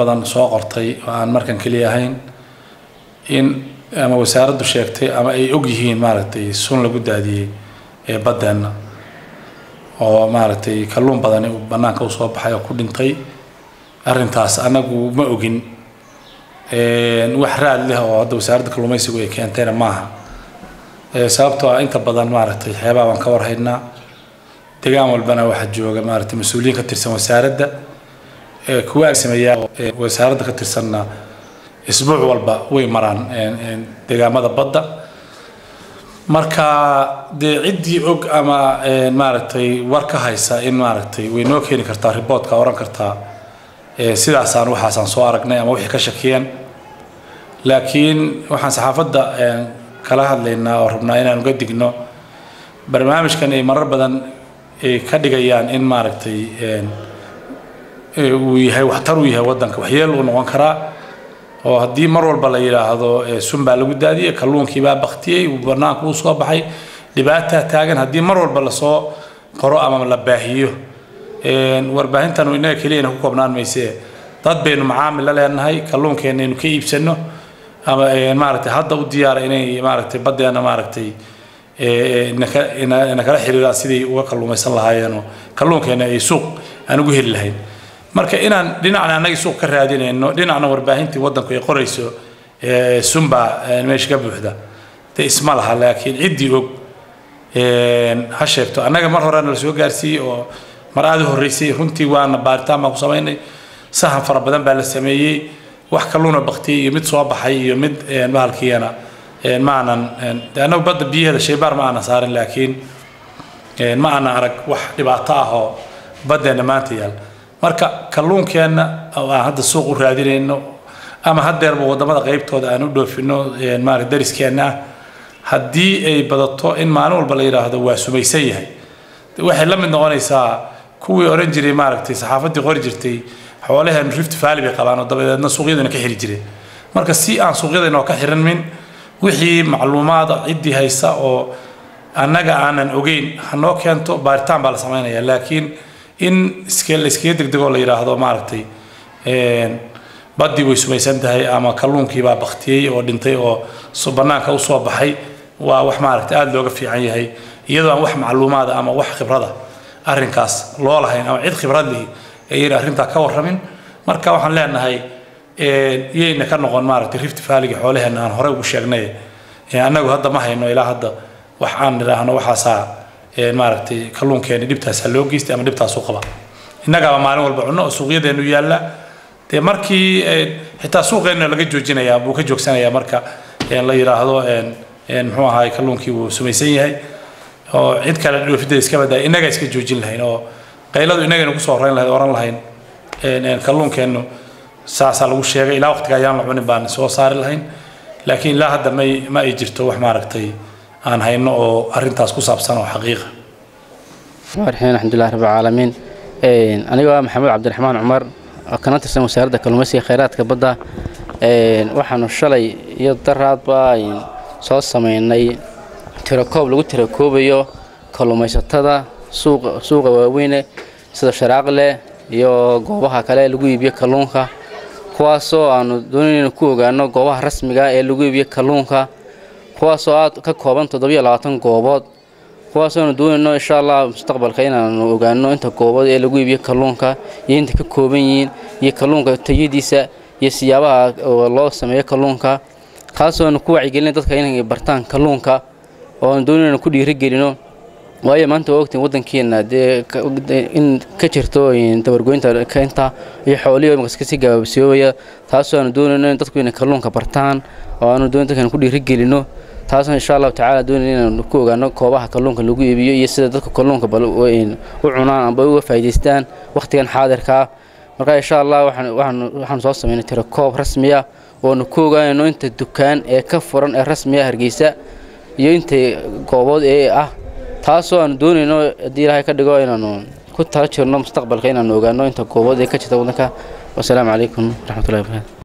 badan soo qortay oo aan markan keliya ahayn in ama wasaaraddu sheegtay ama ay og yihiin maaragtay sun lagu daadiyey ee baddeenna oo maaragtay kalluun badani uu bannaanka usoo baxay oo ku dhintay arrintaas annagu ma ogin wax raad leh oo hadda wasaaradda kalluumaysigu ay keentayna maaha sababtoo ah inta badan maaragtay xeebaha baan ka warhaynaa degaan walbana waxaa jooga maaragtay mas-uuliyiin ka tirsan wasaaradda kuwa agsameeyaa wasaaradda ka tirsanna isbuuc walba way maraan degaamada badda marka dee ciddii og ama maaragtay war ka haysa in maaragtay way noo keeni kartaa riboodka oran kartaa sidaasaan waxaasaan soo aragnay ama wixii ka shakiyeen laakiin waxaan saxaafadda kala hadlaynaa oo rabnaa inaan uga digno barnaamijkan ay marar badan ka dhigayaan in maaragtay uu yahay waxtar uu yahay waddanka waxyeel uu noqon karaa oo haddii mar walba la yidhaahdo sun baa lagu daadiyey kalluunkii baa baktiyey banaanka uu soo baxay dhibaataa taagan haddii mar walba lasoo qoro ama la baahiyo warbaahintan inaga keliyana ku koobnaan mayse dad baynu macaamil la leenahay kalluunkeenna aynu ka iibsano ama maaragtay hadda u diyaara inay maaragtay baddeena maaragtay nakala xiriiraan sidii uga kalluumaysan lahaayeenoo kalluunkeenna ay suuq aan ugu heli lahayn marka inaan dhinacna annagii suuq ka raadinayno dhinacna warbaahintii waddanku ay qorayso sunbaa meesha ka buuxda de isma laha laakiin ciddii og ha sheegto annaga mar horena la soo gaarsiiyey oo mar aada u horreysay runtii waana baaritaan baan ku samaynay sahan fara badan baa la sameeyey wax kalluuna baktiyey iyo mid soo baxay iyo mid bahalkiiyana ma aanan annagu badda biyaheeda shaybaar ma aanan saarin laakiin ma aanan arag wax dhibaato ah oo baddeenna maanta yaal marka kalluunkeenna oo aan hadda suuq u raadinayno ama haddeerba waddamada qaybtooda aan u dhoofino maarata dariskeenna ah haddii ay badato in maalin walba la yidhaahdo waa sumaysan yahay waxay la mid noqonaysaa kuwii oran jiray maaragtay saxaafaddii qori jirtay xoolaheenu rift valley bay qabaan oo dabadeedna suuqyadana ka xiri jireen marka si aan suuqyadana oo ka xiranmin wixii macluumaada ciddii haysa oo annaga aanan ogeyn ha noo keento baaritaan baa la samaynaya laakiin in iska la iskaga degdego la yidhaahdo maaragtay baddii way sumaysan tahay ama kalluunkii baa baktiyey oo dhintay oo bannaanka usoo baxay waa wax maaragtay aada looga fiican yahay iyadoo aan wax macluumaada ama wax khibrada arrinkaas loo lahayn ama cid khibrad lihi ayayna arrintaa ka warramin marka waxaan leenahay yayna ka noqon maaragtay rift valleyga xoolaheenna aan horey ugu sheegnay annagu hadda ma hayno ilaa hadda wax aan nidhaahno waxaasaa maaragtay kalluunkeeni dhibtaasaa loo geystay ama dhibtaasuu qaba innagaaba maalin walba cunno oo suuqyadeenu yaalla dee markii xitaa suuqeenna laga joojinayaa buu ka joogsanayaa marka la yidhaahdo muxuu ahaay kalluunkii wuu sumaysan yahay oo cid kale dhoofidda iska badaa innaga iska joojin lahayn oo qayladu innagaynu kusoo horeyn lahayd oran lahayn kalluunkeennu saasaa lagu sheegay ilaa waqtiga ayaan la cunin baan soo saari lahayn laakiin ilaa hadda may ma ay jirto wax maaragtay aan hayno oo arrintaas ku saabsan oo xaqiiqa raxiin alxamdulilah rabbi caalamiin anigoo ah maxamed cabdiraxmaan cumar oo kana tirsan wasaaradda kalluumaysiga khayraadka badda waxaanu shalay iyo daraadba soo samaynay tirakoob lagu tirakoobayo kalluumaysatada suuqa waaweyne sida sharaaqle iyo goobaha kale lagu iibiyo kalluunka kuwaasoo aanu doonaynu ku ogaano goobaha rasmiga ee lagu iibiyo kalluunka kuwaasoo aad ka kooban toddobiyo labaatan goobood kuwaasoonu doonayno insha allah mustaqbalka inaanu ogaano inta goobood ee lagu iibiyo kalluunka iyo inta ka kooban yihiin iyo kalluunka tayadiisa iyo siyaabaha loo sameeyo kalluunka kaasooanu ku wacyigelina dadka inay bartaan kalluunka oo aan doonaynu ku dhiirigelino waayo maanta waa ogtiin waddankeena dee in ka jirto dabargoynta keenta iyo xoolihii markas si gabaabsiyoobaya taasoo aanu doonayno in dadku inay kalluunka bartaan oo aanu doonayn dadkan ku dhiirigelino taasoo insha allahu tacaala doonayna inaanu ku ogaano koobaha kalluunka lagu iibiyo iyo sida dadka kalluunka bal u cunaan amba uga faa'idaystaan wakhtigan xaadirkaa marka insha allah waxaanu soo samaynay tirakoob rasmiya oonu ku ogaanayno inta dukaan ee ka furan ee rasmiya hargeysa iyo inta goobood ee ah taasoo aanu doonayno haddii ilaahay ka dhigo inaanu ku tala jirno mustaqbalka inaanu ogaano inta goobood ee ka jirta waddanka wasalaamu calaykum waraxmatullahi wabarakatu